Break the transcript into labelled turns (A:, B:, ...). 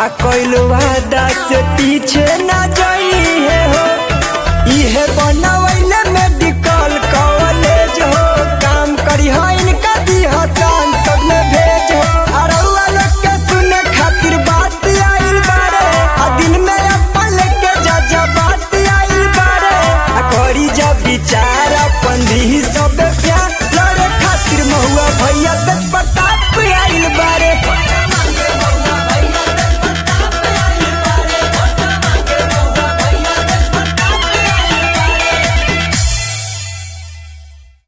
A: कइल वादा से पीछे न जाई है हो इहे बनवैले मेडिकल कॉलेज हो काम करी हो इनका दी हसान सब में भेज हो अरउआ लोग के सुने खातिर बात आइल बारे आ दिन में अपन लेके जा जा बात आइल बारे आ करी जा विचार अपन दी सब प्यार लड़े खातिर महुआ भैया